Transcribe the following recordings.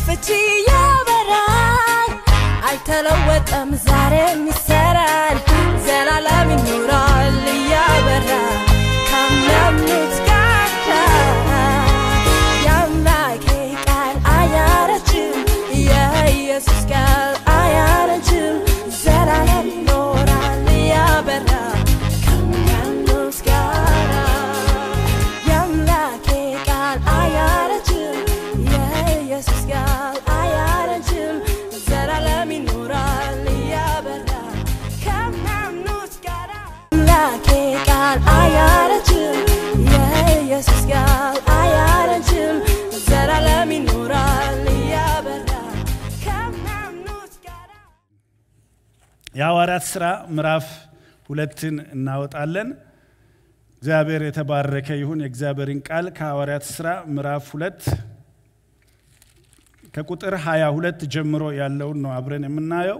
ፍቺ ያበራል አልተለወጠም ዛሬም ይሰራል ዘላለም ይኖራል እያበራ ከሚያምኑት ጋር የአምላኬ ቃል አያረጅም የኢየሱስ ቃል አያረጅም ዘላለም ይኖራል እያበራ ከሚያምኑት ጋር የአምላኬ ቃል አያረጅም የኢየሱስ ቃል አያረጅም ዘላለም ይኖራል እያበራ ከሚያምኑት ጋር አምላኬ ቃል አያረጅም የኢየሱስ ቃል አያረጅም ዘላለም ይኖራል እያበራ ከሚያምኑት ጋር የሐዋርያት ሥራ ምዕራፍ ሁለትን እናወጣለን። እግዚአብሔር የተባረከ ይሁን። የእግዚአብሔርን ቃል ከሐዋርያት ሥራ ምዕራፍ ሁለት ከቁጥር 22 ጀምሮ ያለውን ነው አብረን የምናየው።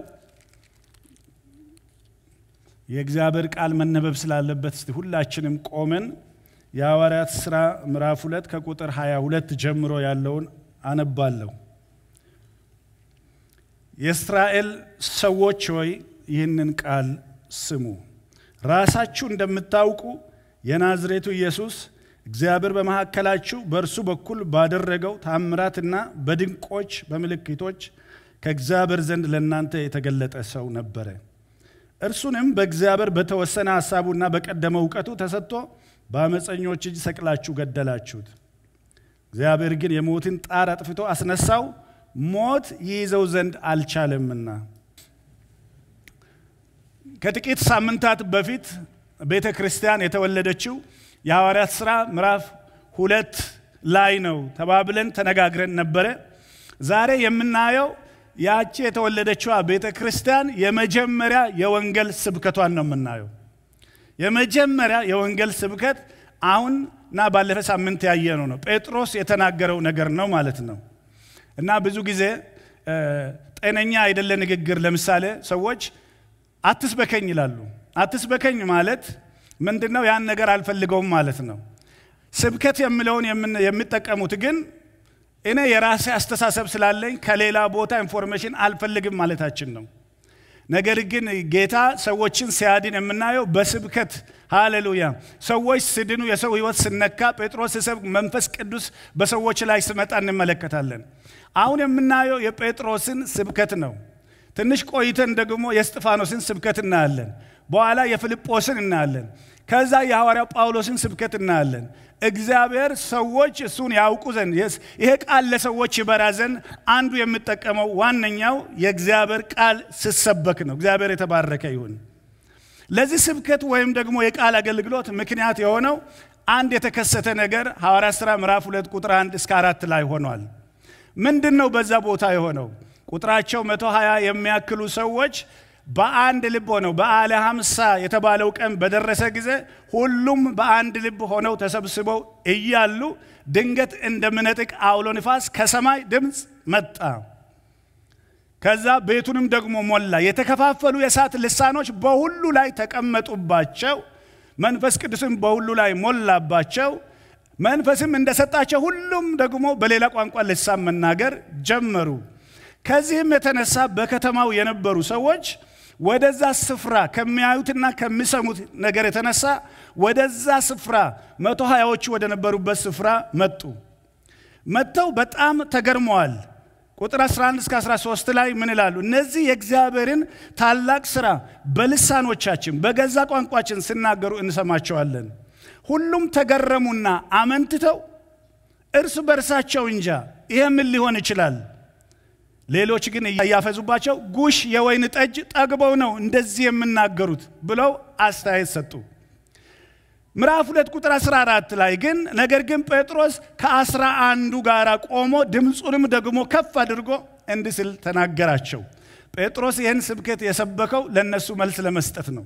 የእግዚአብሔር ቃል መነበብ ስላለበት እስቲ ሁላችንም ቆመን የሐዋርያት ሥራ ምዕራፍ ሁለት ከቁጥር 22 ጀምሮ ያለውን አነባለሁ። የእስራኤል ሰዎች ሆይ ይህንን ቃል ስሙ። ራሳችሁ እንደምታውቁ የናዝሬቱ ኢየሱስ እግዚአብሔር በመካከላችሁ በእርሱ በኩል ባደረገው ታምራትና በድንቆች በምልክቶች ከእግዚአብሔር ዘንድ ለእናንተ የተገለጠ ሰው ነበረ። እርሱንም በእግዚአብሔር በተወሰነ ሐሳቡና በቀደመ እውቀቱ ተሰጥቶ በአመፀኞች እጅ ሰቅላችሁ ገደላችሁት። እግዚአብሔር ግን የሞትን ጣር አጥፍቶ አስነሳው፣ ሞት ይይዘው ዘንድ አልቻለምና። ከጥቂት ሳምንታት በፊት ቤተ ክርስቲያን የተወለደችው የሐዋርያት ሥራ ምዕራፍ ሁለት ላይ ነው ተባብለን ተነጋግረን ነበረ። ዛሬ የምናየው ያቺ የተወለደችዋ ቤተ ክርስቲያን የመጀመሪያ የወንጌል ስብከቷን ነው የምናየው። የመጀመሪያ የወንጌል ስብከት አሁን እና ባለፈ ሳምንት ያየነው ነው። ጴጥሮስ የተናገረው ነገር ነው ማለት ነው። እና ብዙ ጊዜ ጤነኛ አይደለ ንግግር። ለምሳሌ ሰዎች አትስበከኝ ይላሉ። አትስበከኝ ማለት ምንድን ነው? ያን ነገር አልፈልገውም ማለት ነው። ስብከት የሚለውን የሚጠቀሙት ግን እኔ የራሴ አስተሳሰብ ስላለኝ ከሌላ ቦታ ኢንፎርሜሽን አልፈልግም ማለታችን ነው። ነገር ግን ጌታ ሰዎችን ሲያድን የምናየው በስብከት ሃሌሉያ። ሰዎች ሲድኑ የሰው ሕይወት ስነካ ጴጥሮስ ሲሰብክ መንፈስ ቅዱስ በሰዎች ላይ ስመጣ እንመለከታለን። አሁን የምናየው የጴጥሮስን ስብከት ነው። ትንሽ ቆይተን ደግሞ የእስጢፋኖስን ስብከት እናያለን። በኋላ የፊልጶስን እናያለን። ከዛ የሐዋርያው ጳውሎስን ስብከት እናያለን። እግዚአብሔር ሰዎች እሱን ያውቁ ዘንድ ይሄ ቃል ለሰዎች ይበራ ዘንድ አንዱ የሚጠቀመው ዋነኛው የእግዚአብሔር ቃል ሲሰበክ ነው። እግዚአብሔር የተባረከ ይሁን። ለዚህ ስብከት ወይም ደግሞ የቃል አገልግሎት ምክንያት የሆነው አንድ የተከሰተ ነገር ሐዋርያት ሥራ ምዕራፍ ሁለት ቁጥር አንድ እስከ አራት ላይ ሆኗል። ምንድን ነው በዛ ቦታ የሆነው? ቁጥራቸው መቶ ሀያ የሚያክሉ ሰዎች በአንድ ልብ ሆነው በዓለ ሀምሳ የተባለው ቀን በደረሰ ጊዜ ሁሉም በአንድ ልብ ሆነው ተሰብስበው እያሉ ድንገት እንደሚነጥቅ አውሎ ንፋስ ከሰማይ ድምፅ መጣ። ከዛ ቤቱንም ደግሞ ሞላ። የተከፋፈሉ የእሳት ልሳኖች በሁሉ ላይ ተቀመጡባቸው። መንፈስ ቅዱስም በሁሉ ላይ ሞላባቸው። መንፈስም እንደሰጣቸው ሁሉም ደግሞ በሌላ ቋንቋ ልሳን መናገር ጀመሩ። ከዚህም የተነሳ በከተማው የነበሩ ሰዎች ወደዛ ስፍራ ከሚያዩትና ከሚሰሙት ነገር የተነሳ ወደዛ ስፍራ መቶ ሀያዎቹ ወደ ነበሩበት ስፍራ መጡ። መጥተው በጣም ተገርመዋል። ቁጥር 11 እስከ 13 ላይ ምን ይላሉ? እነዚህ የእግዚአብሔርን ታላቅ ስራ በልሳኖቻችን በገዛ ቋንቋችን ሲናገሩ እንሰማቸዋለን። ሁሉም ተገረሙና አመንትተው እርስ በርሳቸው እንጃ ይሄ ምን ሊሆን ይችላል ሌሎች ግን እያፈዙባቸው ጉሽ የወይን ጠጅ ጠግበው ነው እንደዚህ የምናገሩት ብለው አስተያየት ሰጡ። ምዕራፍ ሁለት ቁጥር 14 ላይ ግን ነገር ግን ጴጥሮስ ከአስራ አንዱ ጋር ቆሞ ድምፁንም ደግሞ ከፍ አድርጎ እንዲህ ሲል ተናገራቸው። ጴጥሮስ ይህን ስብከት የሰበከው ለእነሱ መልስ ለመስጠት ነው።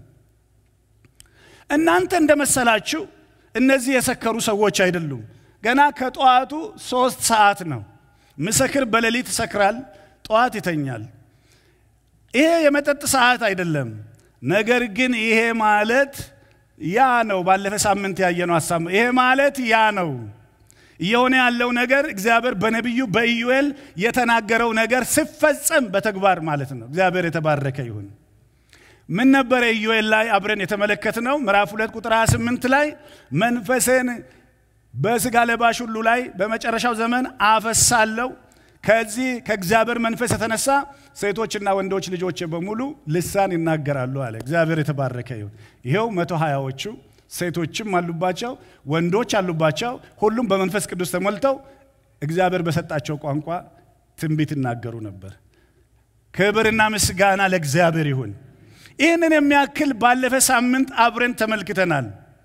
እናንተ እንደመሰላችሁ እነዚህ የሰከሩ ሰዎች አይደሉም። ገና ከጠዋቱ ሶስት ሰዓት ነው። ምስክር በሌሊት ይሰክራል፣ ጠዋት ይተኛል። ይሄ የመጠጥ ሰዓት አይደለም። ነገር ግን ይሄ ማለት ያ ነው። ባለፈ ሳምንት ያየነው ሀሳብ ይሄ ማለት ያ ነው። እየሆነ ያለው ነገር እግዚአብሔር በነቢዩ በኢዩኤል የተናገረው ነገር ሲፈጸም በተግባር ማለት ነው። እግዚአብሔር የተባረከ ይሁን። ምን ነበረ ኢዩኤል ላይ አብረን የተመለከትነው? ምዕራፍ ሁለት ቁጥር 28 ላይ መንፈሴን በስጋ ለባሽ ሁሉ ላይ በመጨረሻው ዘመን አፈሳለሁ ከዚህ ከእግዚአብሔር መንፈስ የተነሳ ሴቶችና ወንዶች ልጆች በሙሉ ልሳን ይናገራሉ አለ። እግዚአብሔር የተባረከ ይሁን። ይኸው መቶ ሀያዎቹ ሴቶችም አሉባቸው፣ ወንዶች አሉባቸው። ሁሉም በመንፈስ ቅዱስ ተሞልተው እግዚአብሔር በሰጣቸው ቋንቋ ትንቢት ይናገሩ ነበር። ክብርና ምስጋና ለእግዚአብሔር ይሁን። ይህንን የሚያክል ባለፈ ሳምንት አብረን ተመልክተናል።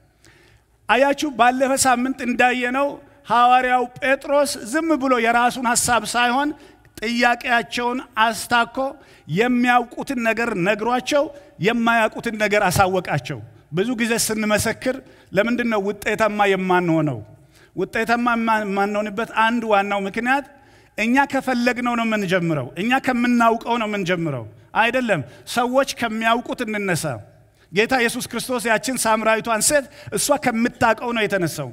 አያችሁ፣ ባለፈ ሳምንት እንዳየነው ሐዋርያው ጴጥሮስ ዝም ብሎ የራሱን ሐሳብ ሳይሆን ጥያቄያቸውን አስታኮ የሚያውቁትን ነገር ነግሯቸው የማያውቁትን ነገር አሳወቃቸው። ብዙ ጊዜ ስንመሰክር ለምንድን ነው ውጤታማ የማንሆነው? ውጤታማ የማንሆንበት አንድ ዋናው ምክንያት እኛ ከፈለግነው ነው የምንጀምረው። እኛ ከምናውቀው ነው የምንጀምረው አይደለም። ሰዎች ከሚያውቁት እንነሳ። ጌታ ኢየሱስ ክርስቶስ ያችን ሳምራዊቷን ሴት እሷ ከምታውቀው ነው የተነሳው።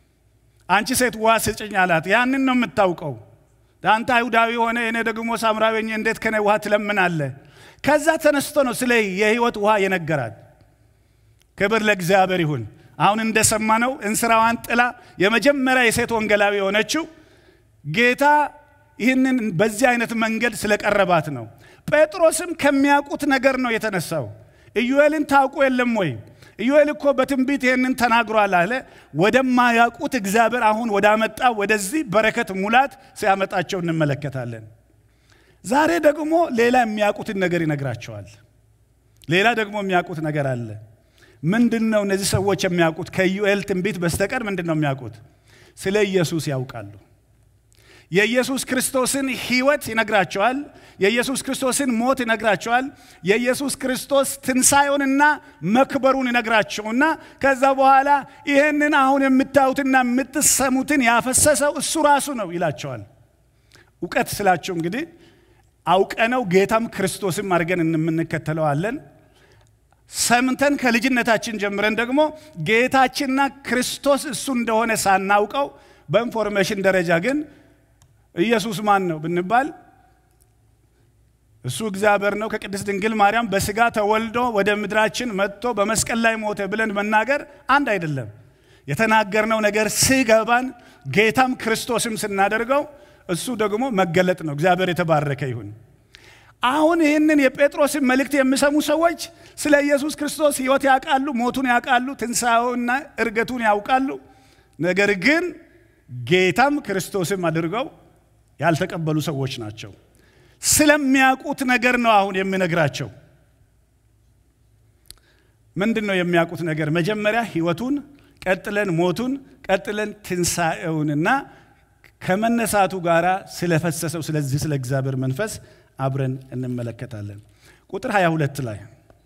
አንቺ ሴት ውሃ ስጭኝ አላት። ያንን ነው የምታውቀው። አንተ አይሁዳዊ ሆነ እኔ ደግሞ ሳምራዊ ሆኜ እንዴት ከኔ ውሃ ትለምናለህ? ከዛ ተነስቶ ነው ስለ የህይወት ውሃ የነገራት። ክብር ለእግዚአብሔር ይሁን። አሁን እንደሰማነው እንስራዋን ጥላ የመጀመሪያ የሴት ወንጌላዊ የሆነችው ጌታ ይህንን በዚህ አይነት መንገድ ስለቀረባት ነው። ጴጥሮስም ከሚያውቁት ነገር ነው የተነሳው። ኢዩኤልን ታውቁ የለም ወይ? ኢዩኤል እኮ በትንቢት ይህንን ተናግሯል አለ። ወደማያውቁት እግዚአብሔር አሁን ወዳመጣ ወደዚህ በረከት ሙላት ሲያመጣቸው እንመለከታለን። ዛሬ ደግሞ ሌላ የሚያውቁትን ነገር ይነግራቸዋል። ሌላ ደግሞ የሚያውቁት ነገር አለ። ምንድን ነው እነዚህ ሰዎች የሚያውቁት? ከኢዩኤል ትንቢት በስተቀር ምንድን ነው የሚያውቁት? ስለ ኢየሱስ ያውቃሉ። የኢየሱስ ክርስቶስን ሕይወት ይነግራቸዋል። የኢየሱስ ክርስቶስን ሞት ይነግራቸዋል። የኢየሱስ ክርስቶስ ትንሣኤውንና መክበሩን ይነግራቸውና ከዛ በኋላ ይህንን አሁን የምታዩትና የምትሰሙትን ያፈሰሰው እሱ ራሱ ነው ይላቸዋል። እውቀት ስላቸው እንግዲህ አውቀነው ጌታም ክርስቶስም አድርገን እንምንከተለዋለን። ሰምተን ከልጅነታችን ጀምረን ደግሞ ጌታችንና ክርስቶስ እሱ እንደሆነ ሳናውቀው በኢንፎርሜሽን ደረጃ ግን ኢየሱስ ማን ነው ብንባል እሱ እግዚአብሔር ነው ከቅድስት ድንግል ማርያም በስጋ ተወልዶ ወደ ምድራችን መጥቶ በመስቀል ላይ ሞተ ብለን መናገር አንድ አይደለም። የተናገርነው ነገር ሲገባን ጌታም ክርስቶስም ስናደርገው እሱ ደግሞ መገለጥ ነው። እግዚአብሔር የተባረከ ይሁን። አሁን ይህንን የጴጥሮስን መልእክት የሚሰሙ ሰዎች ስለ ኢየሱስ ክርስቶስ ሕይወት ያውቃሉ፣ ሞቱን ያውቃሉ፣ ትንሣኤውና እርገቱን ያውቃሉ። ነገር ግን ጌታም ክርስቶስም አድርገው ያልተቀበሉ ሰዎች ናቸው። ስለሚያውቁት ነገር ነው አሁን የሚነግራቸው። ምንድን ነው የሚያውቁት ነገር? መጀመሪያ ሕይወቱን፣ ቀጥለን ሞቱን፣ ቀጥለን ትንሣኤውንና ከመነሳቱ ጋር ስለፈሰሰው ስለዚህ ስለ እግዚአብሔር መንፈስ አብረን እንመለከታለን። ቁጥር 22 ላይ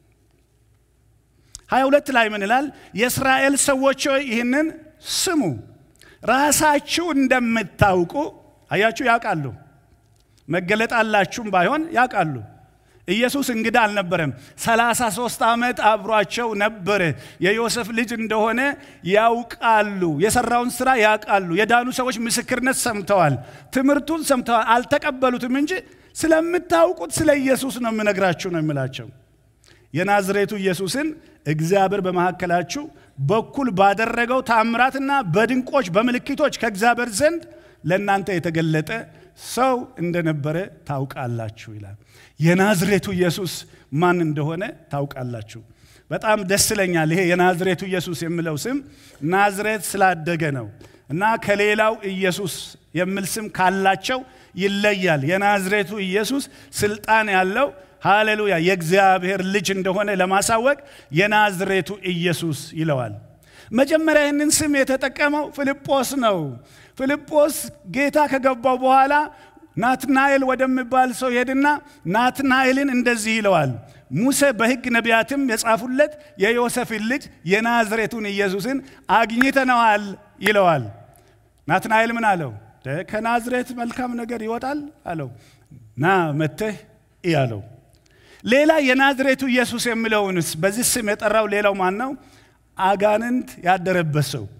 22 ላይ ምን ይላል? የእስራኤል ሰዎች ሆይ ይህንን ስሙ፣ ራሳችሁ እንደምታውቁ አያችሁ፣ ያውቃሉ። መገለጥ አላችሁም ባይሆን ያውቃሉ። ኢየሱስ እንግዳ አልነበረም። 33 ዓመት አብሯቸው ነበረ። የዮሴፍ ልጅ እንደሆነ ያውቃሉ። የሰራውን ስራ ያውቃሉ። የዳኑ ሰዎች ምስክርነት ሰምተዋል። ትምህርቱን ሰምተዋል። አልተቀበሉትም እንጂ ስለምታውቁት ስለ ኢየሱስ ነው የምነግራችሁ ነው የሚላቸው። የናዝሬቱ ኢየሱስን እግዚአብሔር በመካከላችሁ በኩል ባደረገው ታምራትና በድንቆች በምልክቶች ከእግዚአብሔር ዘንድ ለእናንተ የተገለጠ ሰው እንደነበረ ታውቃላችሁ ይላል። የናዝሬቱ ኢየሱስ ማን እንደሆነ ታውቃላችሁ። በጣም ደስ ይለኛል። ይሄ የናዝሬቱ ኢየሱስ የሚለው ስም ናዝሬት ስላደገ ነው እና ከሌላው ኢየሱስ የሚል ስም ካላቸው ይለያል። የናዝሬቱ ኢየሱስ ስልጣን ያለው ሃሌሉያ የእግዚአብሔር ልጅ እንደሆነ ለማሳወቅ የናዝሬቱ ኢየሱስ ይለዋል። መጀመሪያ ይህንን ስም የተጠቀመው ፊልጶስ ነው። ፊልጶስ ጌታ ከገባው በኋላ ናትናኤል ወደሚባል ሰው ሄድና ናትናኤልን እንደዚህ ይለዋል። ሙሴ በሕግ ነቢያትም የጻፉለት የዮሴፍን ልጅ የናዝሬቱን ኢየሱስን አግኝተነዋል ይለዋል። ናትናኤል ምን አለው? ከናዝሬት መልካም ነገር ይወጣል አለው። ና መተህ እይ አለው። ሌላ የናዝሬቱ ኢየሱስ የሚለውንስ በዚህ ስም የጠራው ሌላው ማን ነው? አጋንንት ያደረበት ሰው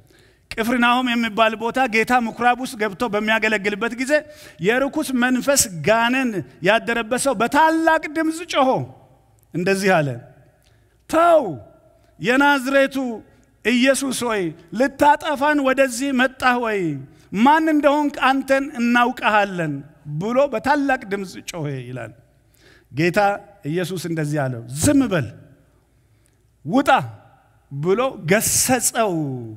ቅፍርናሆም የሚባል ቦታ ጌታ ምኩራብ ውስጥ ገብቶ በሚያገለግልበት ጊዜ የርኩስ መንፈስ ጋኔን ያደረበት ሰው በታላቅ ድምፅ ጮሆ እንደዚህ አለ፣ ተው የናዝሬቱ ኢየሱስ ሆይ ልታጠፋን ወደዚህ መጣህ ወይ? ማን እንደሆንክ አንተን እናውቀሃለን ብሎ በታላቅ ድምፅ ጮኸ ይላል። ጌታ ኢየሱስ እንደዚህ አለው፣ ዝም በል ውጣ ብሎ ገሰጸው።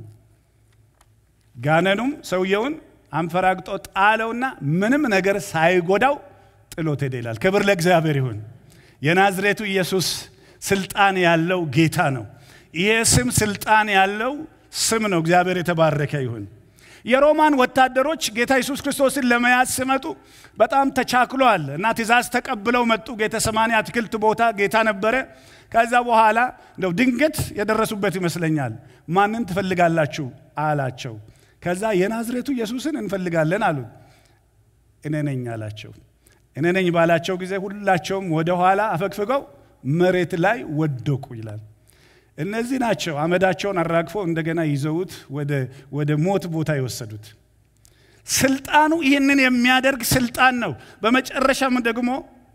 ጋነኑም ሰውየውን አንፈራግጦ ጣለውና ምንም ነገር ሳይጎዳው ጥሎት ሄደ ይላል። ክብር ለእግዚአብሔር ይሁን። የናዝሬቱ ኢየሱስ ስልጣን ያለው ጌታ ነው። ይሄ ስም ስልጣን ያለው ስም ነው። እግዚአብሔር የተባረከ ይሁን። የሮማን ወታደሮች ጌታ ኢየሱስ ክርስቶስን ለመያዝ ሲመጡ በጣም ተቻክሏል እና ትእዛዝ ተቀብለው መጡ። ጌተሰማኒ አትክልት ቦታ ጌታ ነበረ። ከዛ በኋላ እንደው ድንገት የደረሱበት ይመስለኛል። ማንን ትፈልጋላችሁ አላቸው። ከዛ የናዝሬቱ ኢየሱስን እንፈልጋለን አሉት። እኔ ነኝ አላቸው። እኔ ነኝ ባላቸው ጊዜ ሁላቸውም ወደ ኋላ አፈግፍገው መሬት ላይ ወደቁ ይላል። እነዚህ ናቸው አመዳቸውን አራግፎ እንደገና ይዘውት ወደ ሞት ቦታ የወሰዱት። ስልጣኑ ይህንን የሚያደርግ ስልጣን ነው። በመጨረሻም ደግሞ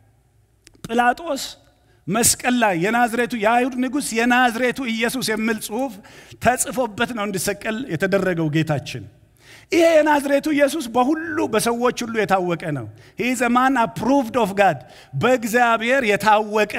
ጲላጦስ መስቀል ላይ የናዝሬቱ የአይሁድ ንጉሥ የናዝሬቱ ኢየሱስ የሚል ጽሑፍ ተጽፎበት ነው እንዲሰቀል የተደረገው ጌታችን። ይሄ የናዝሬቱ ኢየሱስ በሁሉ በሰዎች ሁሉ የታወቀ ነው። ሂዝ ማን አፕሩቭድ ኦፍ ጋድ በእግዚአብሔር የታወቀ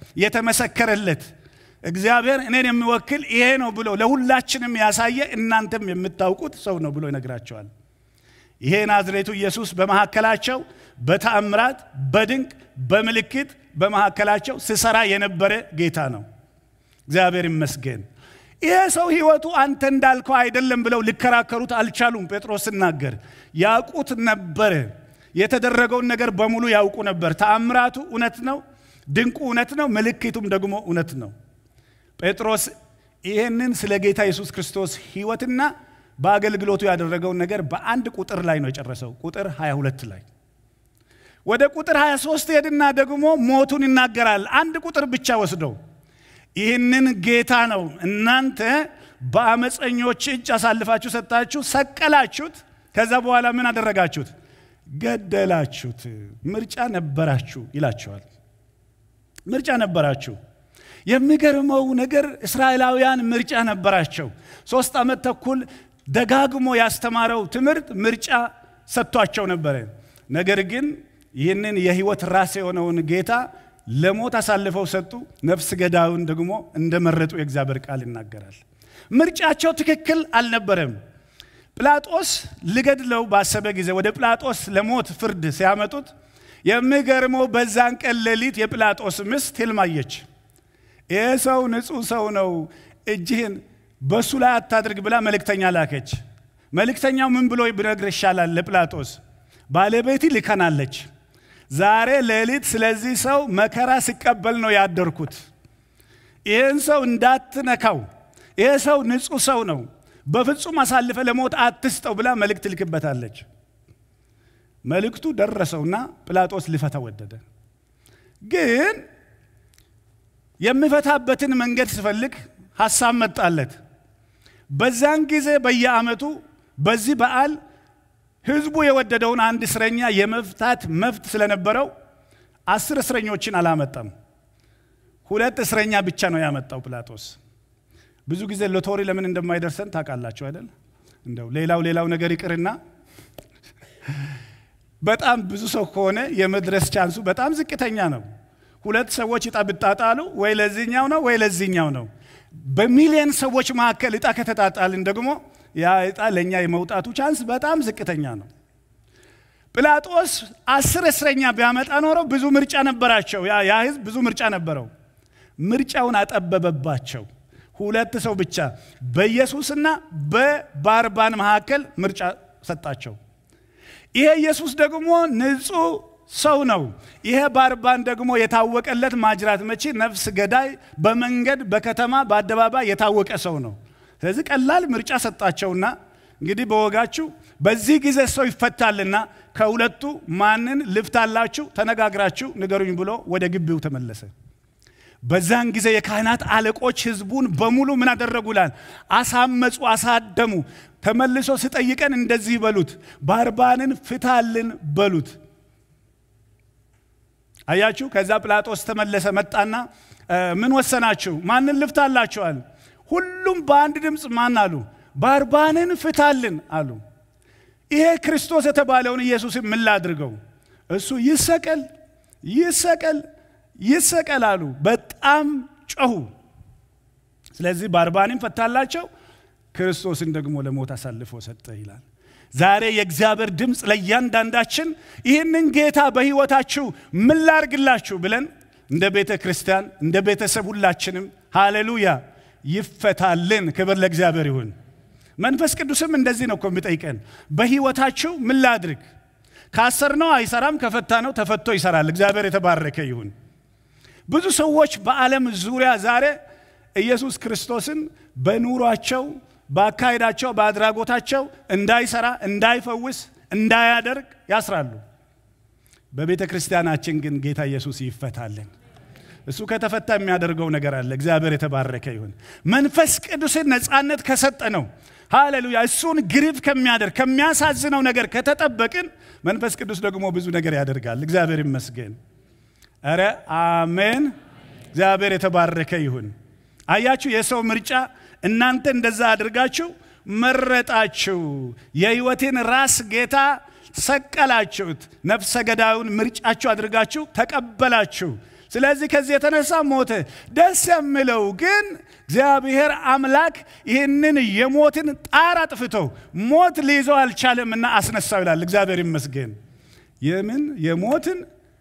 የተመሰከረለት እግዚአብሔር እኔን የሚወክል ይሄ ነው ብሎ ለሁላችንም ያሳየ እናንተም የምታውቁት ሰው ነው ብሎ ይነግራቸዋል። ይሄ ናዝሬቱ ኢየሱስ በመካከላቸው በተአምራት በድንቅ በምልክት በመካከላቸው ስሰራ የነበረ ጌታ ነው። እግዚአብሔር ይመስገን። ይሄ ሰው ህይወቱ አንተ እንዳልከው አይደለም ብለው ሊከራከሩት አልቻሉም። ጴጥሮስ ሲናገር ያውቁት ነበረ። የተደረገውን ነገር በሙሉ ያውቁ ነበር። ተአምራቱ እውነት ነው፣ ድንቁ እውነት ነው፣ ምልክቱም ደግሞ እውነት ነው። ጴጥሮስ ይህንን ስለ ጌታ ኢየሱስ ክርስቶስ ህይወትና በአገልግሎቱ ያደረገውን ነገር በአንድ ቁጥር ላይ ነው የጨረሰው። ቁጥር 22 ላይ ወደ ቁጥር 23 ሄድና ደግሞ ሞቱን ይናገራል። አንድ ቁጥር ብቻ ወስደው ይህንን ጌታ ነው እናንተ በአመፀኞች እጅ አሳልፋችሁ ሰጣችሁ፣ ሰቀላችሁት። ከዛ በኋላ ምን አደረጋችሁት? ገደላችሁት። ምርጫ ነበራችሁ ይላቸዋል። ምርጫ ነበራችሁ። የሚገርመው ነገር እስራኤላውያን ምርጫ ነበራቸው። ሶስት ዓመት ተኩል ደጋግሞ ያስተማረው ትምህርት ምርጫ ሰጥቷቸው ነበረ። ነገር ግን ይህንን የህይወት ራስ የሆነውን ጌታ ለሞት አሳልፈው ሰጡ። ነፍስ ገዳዩን ደግሞ እንደመረጡ የእግዚአብሔር ቃል ይናገራል። ምርጫቸው ትክክል አልነበረም። ጲላጦስ ሊገድለው ባሰበ ጊዜ ወደ ጲላጦስ ለሞት ፍርድ ሲያመጡት የሚገርመው በዛን ቀን ሌሊት የጲላጦስ ሚስት ሕልም አየች። ይህ ሰው ንጹሕ ሰው ነው፣ እጅህን በእሱ ላይ አታድርግ ብላ መልእክተኛ ላከች። መልእክተኛው ምን ብሎ ቢነግር ይሻላል ለጲላጦስ? ባለቤት ልከናለች። ዛሬ ሌሊት ስለዚህ ሰው መከራ ሲቀበል ነው ያደርኩት። ይህን ሰው እንዳትነካው፣ ይህ ሰው ንጹሕ ሰው ነው፣ በፍጹም አሳልፈ ለሞት አትስጠው ብላ መልእክት ልክበታለች። መልእክቱ ደረሰውና ጲላጦስ ሊፈታ ወደደ። ግን የሚፈታበትን መንገድ ሲፈልግ ሐሳብ መጣለት። በዛን ጊዜ በየዓመቱ በዚህ በዓል ህዝቡ የወደደውን አንድ እስረኛ የመፍታት መብት ስለነበረው አስር እስረኞችን አላመጣም። ሁለት እስረኛ ብቻ ነው ያመጣው ጲላጦስ። ብዙ ጊዜ ሎቶሪ ለምን እንደማይደርሰን ታውቃላችሁ አይደል? እንደው ሌላው ሌላው ነገር ይቅርና በጣም ብዙ ሰው ከሆነ የመድረስ ቻንሱ በጣም ዝቅተኛ ነው። ሁለት ሰዎች እጣ ብጣጣሉ ወይ ለዚህኛው ነው ወይ ለዚህኛው ነው። በሚሊየን ሰዎች መካከል እጣ ከተጣጣልን ደግሞ ያ እጣ ለእኛ የመውጣቱ ቻንስ በጣም ዝቅተኛ ነው። ጲላጦስ አስር እስረኛ ቢያመጣ ኖረው ብዙ ምርጫ ነበራቸው። ያ ህዝብ ብዙ ምርጫ ነበረው። ምርጫውን አጠበበባቸው። ሁለት ሰው ብቻ በኢየሱስና በባርባን መካከል ምርጫ ሰጣቸው። ይሄ ኢየሱስ ደግሞ ንጹሕ ሰው ነው። ይሄ ባርባን ደግሞ የታወቀለት ማጅራት መቺ፣ ነፍስ ገዳይ፣ በመንገድ በከተማ በአደባባይ የታወቀ ሰው ነው። ስለዚህ ቀላል ምርጫ ሰጣቸውና እንግዲህ በወጋችሁ በዚህ ጊዜ ሰው ይፈታልና ከሁለቱ ማንን ልፍታላችሁ ተነጋግራችሁ ንገሩኝ ብሎ ወደ ግቢው ተመለሰ። በዛን ጊዜ የካህናት አለቆች ህዝቡን በሙሉ ምን አደረጉላል? አሳመፁ፣ አሳደሙ። ተመልሶ ሲጠይቀን እንደዚህ በሉት፣ ባርባንን ፍታልን በሉት። አያችሁ። ከዛ ጲላጦስ ተመለሰ፣ መጣና ምን ወሰናችሁ? ማንን ልፍታላችኋል? ሁሉም በአንድ ድምፅ ማን አሉ? ባርባንን ፍታልን አሉ። ይሄ ክርስቶስ የተባለውን ኢየሱስን ምን ላድርገው? እሱ ይሰቀል ይሰቀል ይሰቀል አሉ። በጣም ጮሁ። ስለዚህ ባርባንን ፈታላቸው፣ ክርስቶስን ደግሞ ለሞት አሳልፎ ሰጠ ይላል። ዛሬ የእግዚአብሔር ድምፅ ለእያንዳንዳችን ይህንን ጌታ በሕይወታችሁ ምን ላርግላችሁ ብለን እንደ ቤተ ክርስቲያን እንደ ቤተሰብ ሁላችንም ሃሌሉያ ይፈታልን። ክብር ለእግዚአብሔር ይሁን። መንፈስ ቅዱስም እንደዚህ ነው እኮ የሚጠይቀን በሕይወታችሁ ምን ላድርግ? ካሰርነው አይሰራም፣ ከፈታ ነው ተፈቶ ይሰራል። እግዚአብሔር የተባረከ ይሁን። ብዙ ሰዎች በዓለም ዙሪያ ዛሬ ኢየሱስ ክርስቶስን በኑሯቸው፣ በአካሄዳቸው፣ በአድራጎታቸው እንዳይሰራ፣ እንዳይፈውስ፣ እንዳያደርግ ያስራሉ። በቤተ ክርስቲያናችን ግን ጌታ ኢየሱስ ይፈታልን። እሱ ከተፈታ የሚያደርገው ነገር አለ። እግዚአብሔር የተባረከ ይሁን። መንፈስ ቅዱስን ነፃነት ከሰጠ ነው ሃሌሉያ። እሱን ግሪፍ ከሚያደርግ ከሚያሳዝነው ነገር ከተጠበቅን መንፈስ ቅዱስ ደግሞ ብዙ ነገር ያደርጋል። እግዚአብሔር ይመስገን። ኧረ አሜን። እግዚአብሔር የተባረከ ይሁን። አያችሁ፣ የሰው ምርጫ እናንተ እንደዛ አድርጋችሁ መረጣችሁ። የሕይወቴን ራስ ጌታ ሰቀላችሁት። ነፍሰ ገዳዩን ምርጫችሁ አድርጋችሁ ተቀበላችሁ። ስለዚህ ከዚህ የተነሳ ሞተ። ደስ የሚለው ግን እግዚአብሔር አምላክ ይህንን የሞትን ጣር አጥፍቶ ሞት ሊይዘው አልቻለምና አስነሳው ይላል። እግዚአብሔር ይመስገን። የምን የሞትን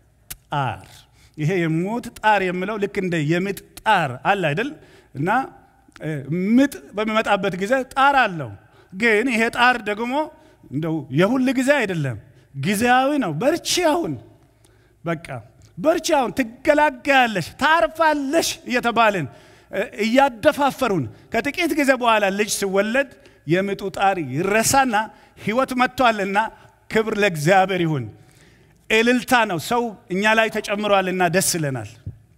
ጣር ይሄ የሞት ጣር የምለው ልክ እንደ የምጥ ጣር አለ አይደል? እና ምጥ በሚመጣበት ጊዜ ጣር አለው። ግን ይሄ ጣር ደግሞ እንደው የሁል ጊዜ አይደለም፣ ጊዜያዊ ነው። በርቺ አሁን በቃ በርቺ አሁን ትገላገያለሽ፣ ታርፋለሽ እየተባልን እያደፋፈሩን ከጥቂት ጊዜ በኋላ ልጅ ሲወለድ የምጡ ጣር ይረሳና ሕይወት መጥቷልና ክብር ለእግዚአብሔር ይሁን። እልልታ ነው። ሰው እኛ ላይ ተጨምሯልና ደስ ይለናል።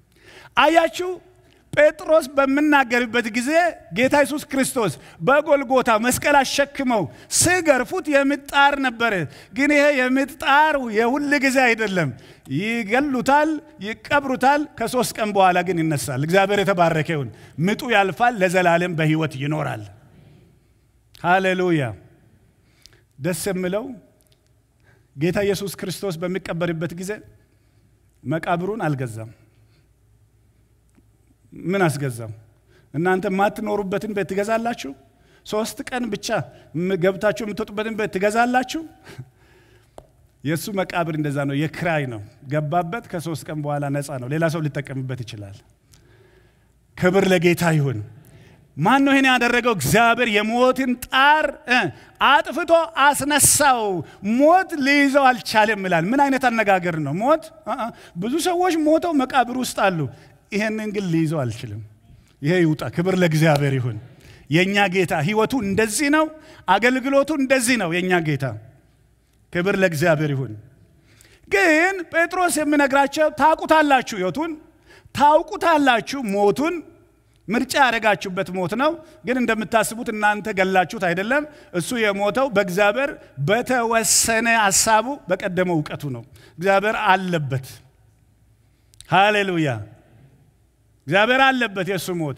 አያችሁ ጴጥሮስ በምናገርበት ጊዜ ጌታ ኢየሱስ ክርስቶስ በጎልጎታ መስቀል አሸክመው ስገርፉት የምጥ ጣር ነበረ። ግን ይሄ የምጥ ጣር የሁል ጊዜ አይደለም። ይገሉታል፣ ይቀብሩታል። ከሶስት ቀን በኋላ ግን ይነሳል። እግዚአብሔር የተባረከ ይሁን። ምጡ ያልፋል፣ ለዘላለም በሕይወት ይኖራል። ሃሌሉያ። ደስ የምለው ጌታ ኢየሱስ ክርስቶስ በሚቀበርበት ጊዜ መቃብሩን አልገዛም። ምን አስገዛም? እናንተ የማትኖሩበትን ቤት ትገዛላችሁ? ሶስት ቀን ብቻ ገብታችሁ የምትወጡበትን ቤት ትገዛላችሁ? የእሱ መቃብር እንደዛ ነው፣ የክራይ ነው። ገባበት፣ ከሶስት ቀን በኋላ ነፃ ነው። ሌላ ሰው ሊጠቀምበት ይችላል። ክብር ለጌታ ይሁን። ማን ነው ይህን ያደረገው? እግዚአብሔር የሞትን ጣር አጥፍቶ አስነሳው። ሞት ሊይዘው አልቻለም ይላል። ምን አይነት አነጋገር ነው? ሞት ብዙ ሰዎች ሞተው መቃብር ውስጥ አሉ። ይሄንን ግን ሊይዘው አልችልም። ይሄ ይውጣ። ክብር ለእግዚአብሔር ይሁን። የእኛ ጌታ ህይወቱ እንደዚህ ነው። አገልግሎቱ እንደዚህ ነው። የእኛ ጌታ ክብር ለእግዚአብሔር ይሁን። ግን ጴጥሮስ የሚነግራቸው ታውቁታላችሁ፣ ህይወቱን ታውቁታላችሁ፣ ሞቱን ምርጫ ያደረጋችሁበት ሞት ነው። ግን እንደምታስቡት እናንተ ገላችሁት አይደለም። እሱ የሞተው በእግዚአብሔር በተወሰነ ሀሳቡ በቀደመው እውቀቱ ነው። እግዚአብሔር አለበት። ሃሌሉያ እግዚአብሔር አለበት የእሱ ሞት።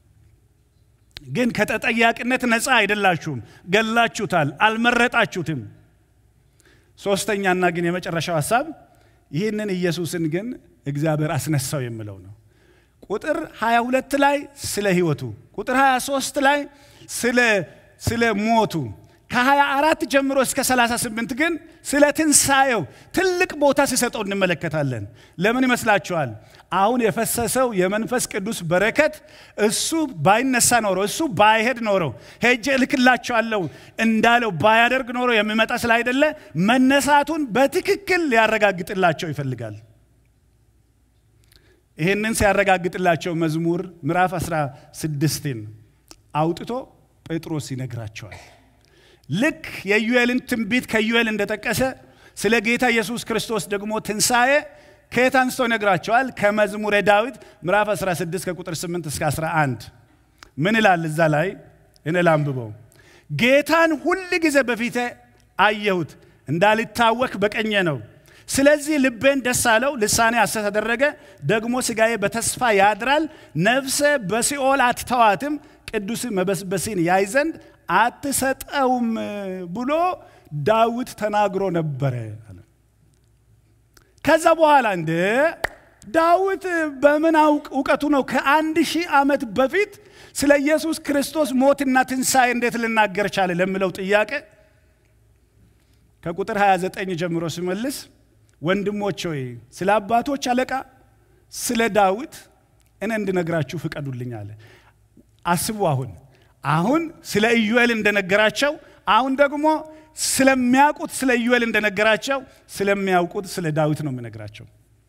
ግን ከተጠያቂነት ነፃ አይደላችሁም። ገላችሁታል፣ አልመረጣችሁትም። ሶስተኛና ግን የመጨረሻው ሀሳብ ይህንን ኢየሱስን ግን እግዚአብሔር አስነሳው የሚለው ነው። ቁጥር 22 ላይ ስለ ህይወቱ፣ ቁጥር 23 ላይ ስለ ሞቱ ከ24 ጀምሮ እስከ 38 ግን ስለ ትንሣኤው ትልቅ ቦታ ሲሰጠው እንመለከታለን። ለምን ይመስላችኋል? አሁን የፈሰሰው የመንፈስ ቅዱስ በረከት እሱ ባይነሳ ኖሮ እሱ ባይሄድ ኖሮ ሄጄ እልክላቸዋለሁ እንዳለው ባያደርግ ኖሮ የሚመጣ ስላይደለ መነሳቱን በትክክል ሊያረጋግጥላቸው ይፈልጋል። ይህንን ሲያረጋግጥላቸው መዝሙር ምዕራፍ 16ን አውጥቶ ጴጥሮስ ይነግራቸዋል። ልክ የዩኤልን ትንቢት ከዩኤል እንደጠቀሰ ስለ ጌታ ኢየሱስ ክርስቶስ ደግሞ ትንሣኤ ከየት አንስቶ ይነግራቸዋል? ከመዝሙረ ዳዊት ምዕራፍ 16 ከቁጥር 8 እስከ 11 ምን ይላል? እዛ ላይ እኔ ላንብበው። ጌታን ሁል ጊዜ በፊቴ አየሁት፣ እንዳልታወክ በቀኜ ነው። ስለዚህ ልቤን ደስ አለው፣ ልሳኔ ሐሴት አደረገ። ደግሞ ሥጋዬ በተስፋ ያድራል። ነፍሴ በሲኦል አትተዋትም፣ ቅዱስ መበስበሲን ያይ ዘንድ አትሰጠውም ብሎ ዳዊት ተናግሮ ነበረ። ከዛ በኋላ እንደ ዳዊት በምን እውቀቱ ነው ከአንድ ሺህ ዓመት በፊት ስለ ኢየሱስ ክርስቶስ ሞትና ትንሣኤ እንዴት ልናገር ቻለ ለሚለው ጥያቄ ከቁጥር 29 ጀምሮ ሲመልስ ወንድሞች ሆይ ስለ አባቶች አለቃ ስለ ዳዊት እኔ እንድነግራችሁ ፍቀዱልኝ አለ። አስቡ። አሁን አሁን ስለ ኢዩኤል እንደነገራቸው አሁን ደግሞ ስለሚያውቁት ስለ ኢዩኤል እንደነገራቸው ስለሚያውቁት ስለ ዳዊት ነው የሚነግራቸው።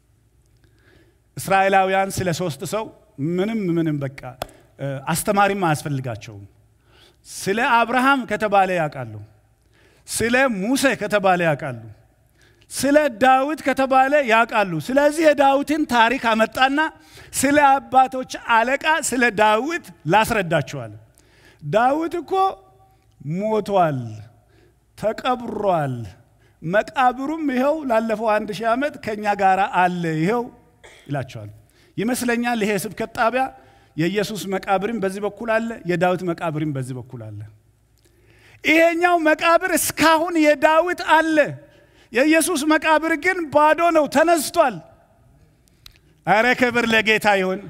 እስራኤላውያን ስለ ሶስት ሰው ምንም ምንም በቃ አስተማሪም አያስፈልጋቸውም። ስለ አብርሃም ከተባለ ያውቃሉ። ስለ ሙሴ ከተባለ ያውቃሉ። ስለ ዳዊት ከተባለ ያውቃሉ። ስለዚህ የዳዊትን ታሪክ አመጣና ስለ አባቶች አለቃ ስለ ዳዊት ላስረዳቸዋል። ዳዊት እኮ ሞቷል፣ ተቀብሯል። መቃብሩም ይኸው ላለፈው አንድ ሺህ ዓመት ከእኛ ጋር አለ ይኸው ይላቸዋል። ይመስለኛል ይሄ ስብከት ጣቢያ የኢየሱስ መቃብርም በዚህ በኩል አለ፣ የዳዊት መቃብርም በዚህ በኩል አለ። ይሄኛው መቃብር እስካሁን የዳዊት አለ። የኢየሱስ መቃብር ግን ባዶ ነው፣ ተነስቷል። አረ ክብር ለጌታ ይሁን።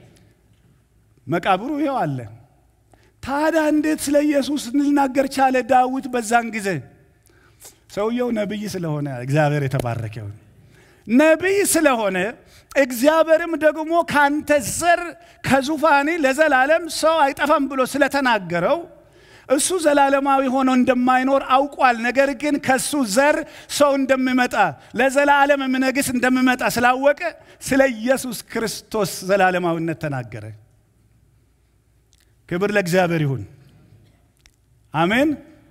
መቃብሩ ይኸው አለ። ታዲያ እንዴት ስለ ኢየሱስ ልናገር ቻለ ዳዊት በዛን ጊዜ? ሰውየው ነቢይ ስለሆነ እግዚአብሔር የተባረከ ይሁን። ነቢይ ስለሆነ እግዚአብሔርም ደግሞ ካንተ ዘር ከዙፋኔ ለዘላለም ሰው አይጠፋም ብሎ ስለተናገረው እሱ ዘላለማዊ ሆኖ እንደማይኖር አውቋል። ነገር ግን ከሱ ዘር ሰው እንደሚመጣ ለዘላለም የሚነግስ እንደሚመጣ ስላወቀ ስለ ኢየሱስ ክርስቶስ ዘላለማዊነት ተናገረ። ክብር ለእግዚአብሔር ይሁን። አሜን።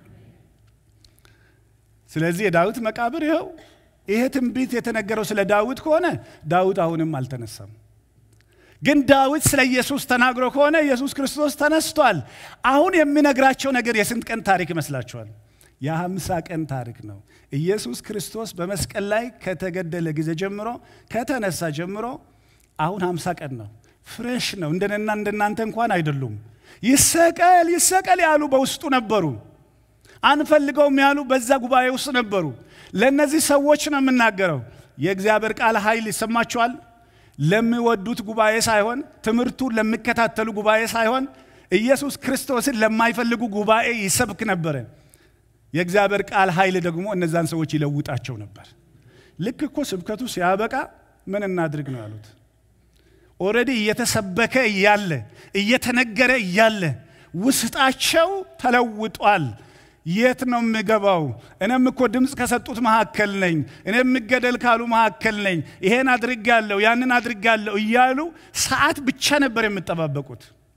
ስለዚህ የዳዊት መቃብር ይኸው ይሄ ትንቢት የተነገረው ስለ ዳዊት ከሆነ ዳዊት አሁንም አልተነሳም። ግን ዳዊት ስለ ኢየሱስ ተናግሮ ከሆነ ኢየሱስ ክርስቶስ ተነስቷል። አሁን የሚነግራቸው ነገር የስንት ቀን ታሪክ ይመስላችኋል? የሀምሳ ቀን ታሪክ ነው። ኢየሱስ ክርስቶስ በመስቀል ላይ ከተገደለ ጊዜ ጀምሮ ከተነሳ ጀምሮ አሁን ሀምሳ ቀን ነው። ፍሬሽ ነው። እንደነና እንደናንተ እንኳን አይደሉም። ይሰቀል ይሰቀል ያሉ በውስጡ ነበሩ። አንፈልገውም ያሉ በዛ ጉባኤ ውስጥ ነበሩ። ለእነዚህ ሰዎች ነው የምናገረው። የእግዚአብሔር ቃል ኃይል ይሰማችኋል። ለሚወዱት ጉባኤ ሳይሆን ትምህርቱን ለሚከታተሉ ጉባኤ ሳይሆን ኢየሱስ ክርስቶስን ለማይፈልጉ ጉባኤ ይሰብክ ነበረ። የእግዚአብሔር ቃል ኃይል ደግሞ እነዛን ሰዎች ይለውጣቸው ነበር። ልክ እኮ ስብከቱ ሲያበቃ ምን እናድርግ ነው ያሉት። ኦልሬዲ እየተሰበከ እያለ እየተነገረ እያለ ውስጣቸው ተለውጧል። የት ነው የምገባው? እኔም እኮ ድምፅ ከሰጡት መካከል ነኝ። እኔ የምገደል ካሉ መካከል ነኝ። ይሄን አድርጋለሁ፣ ያንን አድርጋለሁ እያሉ ሰዓት ብቻ ነበር የምጠባበቁት።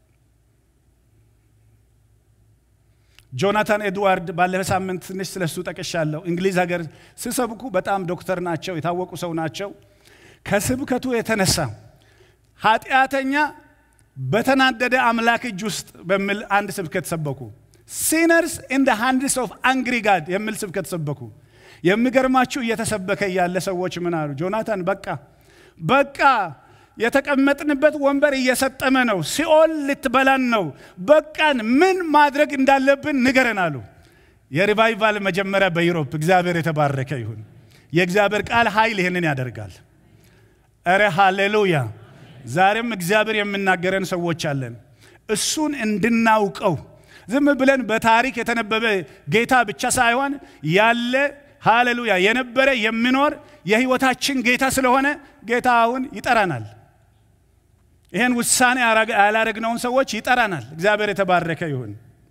ጆናታን ኤድዋርድ ባለፈ ሳምንት ትንሽ ስለሱ ጠቅሻለሁ። እንግሊዝ ሀገር ሲሰብኩ በጣም ዶክተር ናቸው፣ የታወቁ ሰው ናቸው። ከስብከቱ የተነሳ ኃጢአተኛ በተናደደ አምላክ እጅ ውስጥ በሚል አንድ ስብከት ሰበኩ። ሲነርስ ኢን ደ ሃንድስ ኦፍ አንግሪ ጋድ የሚል ስብከት ሰበኩ። የሚገርማችሁ እየተሰበከ እያለ ሰዎች ምን አሉ? ጆናታን በቃ በቃ የተቀመጥንበት ወንበር እየሰጠመ ነው፣ ሲኦል ልትበላን ነው፣ በቃን፣ ምን ማድረግ እንዳለብን ንገረን አሉ። የሪቫይቫል መጀመሪያ በዩሮፕ እግዚአብሔር የተባረከ ይሁን። የእግዚአብሔር ቃል ኃይል ይህንን ያደርጋል። እረ ሃሌሉያ! ዛሬም እግዚአብሔር የምናገረን ሰዎች አለን። እሱን እንድናውቀው ዝም ብለን በታሪክ የተነበበ ጌታ ብቻ ሳይሆን ያለ ሃሌሉያ የነበረ የሚኖር የህይወታችን ጌታ ስለሆነ ጌታ አሁን ይጠራናል። ይህን ውሳኔ ያላረግነውን ሰዎች ይጠራናል። እግዚአብሔር የተባረከ ይሁን።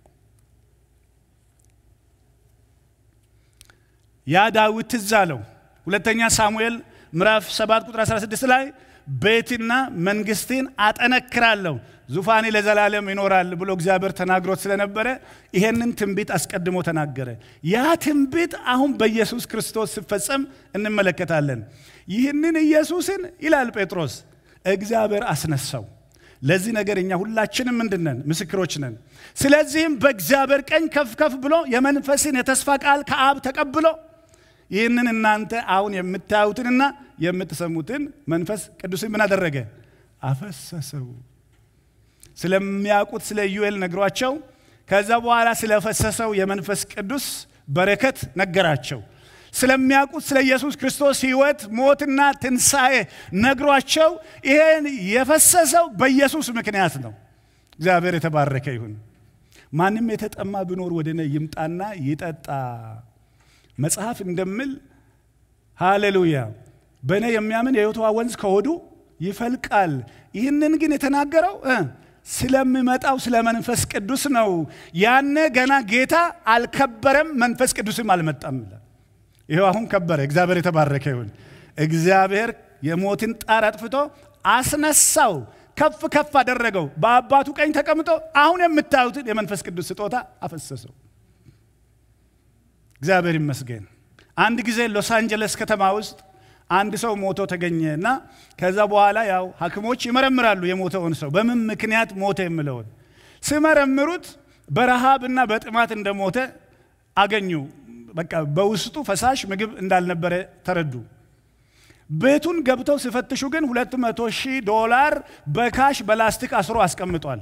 ያ ዳዊት ትዝ አለው። ሁለተኛ ሳሙኤል ምዕራፍ 7 ቁጥር 16 ላይ ቤትና መንግስትን አጠነክራለሁ ዙፋኔ ለዘላለም ይኖራል ብሎ እግዚአብሔር ተናግሮት ስለነበረ ይሄንን ትንቢት አስቀድሞ ተናገረ። ያ ትንቢት አሁን በኢየሱስ ክርስቶስ ሲፈጸም እንመለከታለን። ይህንን ኢየሱስን ይላል ጴጥሮስ እግዚአብሔር አስነሳው። ለዚህ ነገር እኛ ሁላችንም ምንድን ነን? ምስክሮች ነን። ስለዚህም በእግዚአብሔር ቀኝ ከፍ ከፍ ብሎ የመንፈስን የተስፋ ቃል ከአብ ተቀብሎ ይህንን እናንተ አሁን የምታዩትንና የምትሰሙትን መንፈስ ቅዱስን ምን አደረገ? አፈሰሰው። ስለሚያውቁት ስለ ኢዩኤል ነግሯቸው ከዛ በኋላ ስለፈሰሰው የመንፈስ ቅዱስ በረከት ነገራቸው። ስለሚያውቁት ስለ ኢየሱስ ክርስቶስ ሕይወት ሞትና ትንሣኤ ነግሯቸው ይሄን የፈሰሰው በኢየሱስ ምክንያት ነው። እግዚአብሔር የተባረከ ይሁን። ማንም የተጠማ ቢኖር ወደ እኔ ይምጣና ይጠጣ። መጽሐፍ እንደምል ሃሌሉያ፣ በእኔ የሚያምን የሕይወት ውሃ ወንዝ ከሆዱ ይፈልቃል። ይህንን ግን የተናገረው እ ስለሚመጣው ስለ መንፈስ ቅዱስ ነው። ያነ ገና ጌታ አልከበረም፣ መንፈስ ቅዱስም አልመጣም ይላል። ይኸው አሁን ከበረ። እግዚአብሔር የተባረከ ይሁን። እግዚአብሔር የሞትን ጣር አጥፍቶ አስነሳው፣ ከፍ ከፍ አደረገው፣ በአባቱ ቀኝ ተቀምጦ አሁን የምታዩትን የመንፈስ ቅዱስ ስጦታ አፈሰሰው። እግዚአብሔር ይመስገን። አንድ ጊዜ ሎስ አንጀለስ ከተማ ውስጥ አንድ ሰው ሞቶ ተገኘ እና ከዛ በኋላ ያው ሐኪሞች ይመረምራሉ የሞተውን ሰው በምን ምክንያት ሞተ የምለውን ሲመረምሩት በረሃብና በጥማት እንደሞተ አገኙ። በቃ በውስጡ ፈሳሽ ምግብ እንዳልነበረ ተረዱ። ቤቱን ገብተው ሲፈትሹ ግን ሁለት መቶ ሺህ ዶላር በካሽ በላስቲክ አስሮ አስቀምጧል።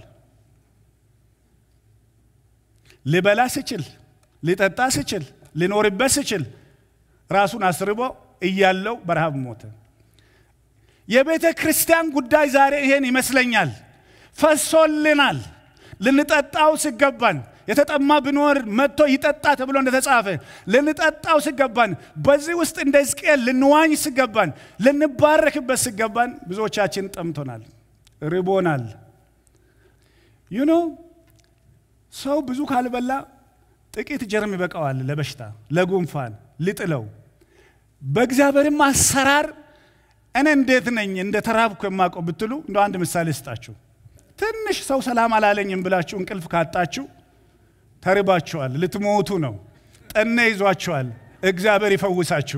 ሊበላ ሲችል፣ ሊጠጣ ሲችል፣ ሊኖርበት ሲችል ራሱን አስርቦ እያለው በረሃብ ሞተ። የቤተ ክርስቲያን ጉዳይ ዛሬ ይሄን ይመስለኛል። ፈሶልናል። ልንጠጣው ሲገባን የተጠማ ቢኖር መጥቶ ይጠጣ ተብሎ እንደተጻፈ ልንጠጣው ሲገባን፣ በዚህ ውስጥ እንደ ሕዝቅኤል ልንዋኝ ሲገባን፣ ልንባረክበት ሲገባን፣ ብዙዎቻችን ጠምቶናል፣ ርቦናል። ዩኖ ሰው ብዙ ካልበላ ጥቂት ጀርም ይበቃዋል ለበሽታ ለጉንፋን ሊጥለው በእግዚአብሔርም አሰራር እኔ እንዴት ነኝ እንደ ተራብኩ የማውቀው ብትሉ እንደ አንድ ምሳሌ ስጣችሁ። ትንሽ ሰው ሰላም አላለኝም ብላችሁ እንቅልፍ ካጣችሁ ተርባችኋል፣ ልትሞቱ ነው። ጠኔ ይዟችኋል። እግዚአብሔር ይፈውሳችሁ።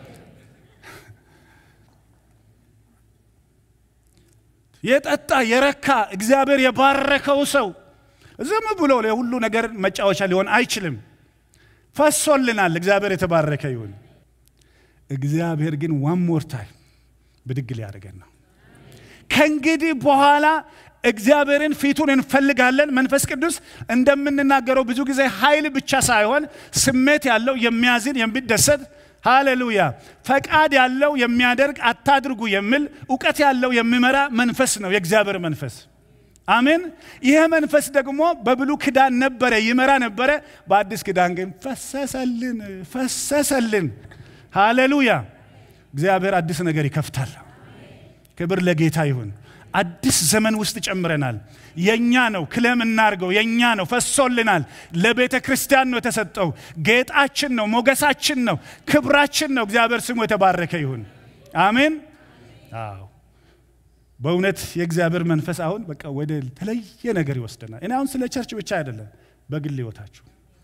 የጠጣ የረካ እግዚአብሔር የባረከው ሰው ዝም ብሎ የሁሉ ነገር መጫወቻ ሊሆን አይችልም። ፈሶልናል። እግዚአብሔር የተባረከ ይሁን። እግዚአብሔር ግን ዋን ሞር ታይም ብድግ ሊያደርገን ነው። ከእንግዲህ በኋላ እግዚአብሔርን ፊቱን እንፈልጋለን። መንፈስ ቅዱስ እንደምንናገረው ብዙ ጊዜ ኃይል ብቻ ሳይሆን ስሜት ያለው የሚያዝን፣ የሚደሰት ሃሌሉያ፣ ፈቃድ ያለው የሚያደርግ፣ አታድርጉ የሚል እውቀት ያለው የሚመራ መንፈስ ነው የእግዚአብሔር መንፈስ። አሜን። ይሄ መንፈስ ደግሞ በብሉ ክዳን ነበረ፣ ይመራ ነበረ። በአዲስ ክዳን ግን ፈሰሰልን፣ ፈሰሰልን። ሃሌሉያ! እግዚአብሔር አዲስ ነገር ይከፍታል። ክብር ለጌታ ይሁን። አዲስ ዘመን ውስጥ ጨምረናል። የኛ ነው፣ ክለም እናርገው። የኛ ነው፣ ፈሶልናል። ለቤተ ክርስቲያን ነው የተሰጠው። ጌጣችን ነው፣ ሞገሳችን ነው፣ ክብራችን ነው። እግዚአብሔር ስሙ የተባረከ ይሁን። አሜን። አዎ በእውነት የእግዚአብሔር መንፈስ አሁን በቃ ወደ ተለየ ነገር ይወስደናል። እኔ አሁን ስለ ቸርች ብቻ አይደለም፣ በግል ህይወታችሁ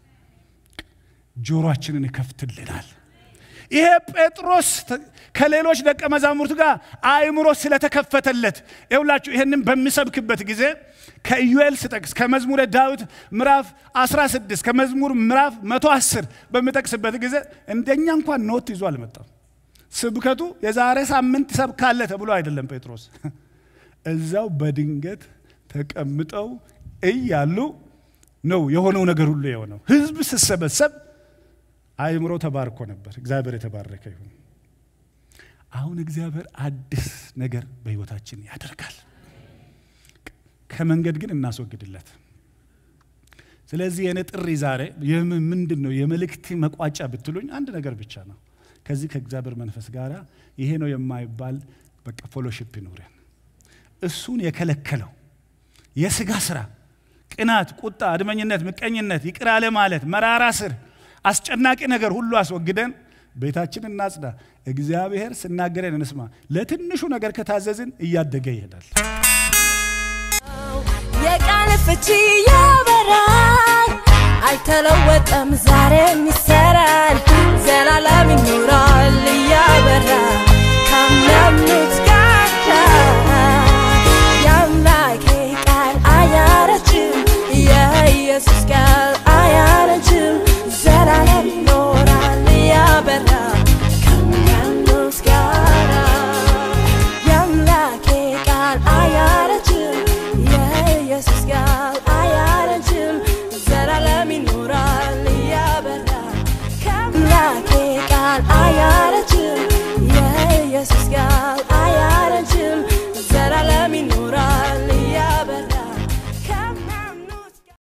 ጆሮአችንን ይከፍትልናል። ይሄ ጴጥሮስ ከሌሎች ደቀ መዛሙርት ጋር አእምሮ ስለተከፈተለት ይውላችሁ ይህንን በሚሰብክበት ጊዜ ከኢዩኤል ስጠቅስ ከመዝሙረ ዳዊት ምዕራፍ 16 ከመዝሙር ምዕራፍ 110 በሚጠቅስበት ጊዜ እንደኛ እንኳን ኖት ይዞ አልመጣም። ስብከቱ የዛሬ ሳምንት ሰብካለ ተብሎ አይደለም። ጴጥሮስ እዛው በድንገት ተቀምጠው እያሉ ነው የሆነው ነገር ሁሉ የሆነው። ህዝብ ስሰበሰብ አእምሮ ተባርኮ ነበር። እግዚአብሔር የተባረከ ይሁን። አሁን እግዚአብሔር አዲስ ነገር በህይወታችን ያደርጋል። ከመንገድ ግን እናስወግድለት። ስለዚህ የኔ ጥሪ ዛሬ ምንድን ነው? የመልእክት መቋጫ ብትሉኝ አንድ ነገር ብቻ ነው። ከዚህ ከእግዚአብሔር መንፈስ ጋር ይሄ ነው የማይባል በቃ ፎሎሺፕ ይኖረን። እሱን የከለከለው የስጋ ስራ፣ ቅናት፣ ቁጣ፣ አድመኝነት፣ ምቀኝነት፣ ይቅር አለ ማለት፣ መራራ ስር፣ አስጨናቂ ነገር ሁሉ አስወግደን ቤታችን እናጽዳ። እግዚአብሔር ስናገረን እንስማ። ለትንሹ ነገር ከታዘዝን እያደገ ይሄዳል። የቃል ፍቺ ያበራል፣ አይተለወጠም፣ ዛሬም ይሰራል፣ ዘላለም ይኖራል እያበራ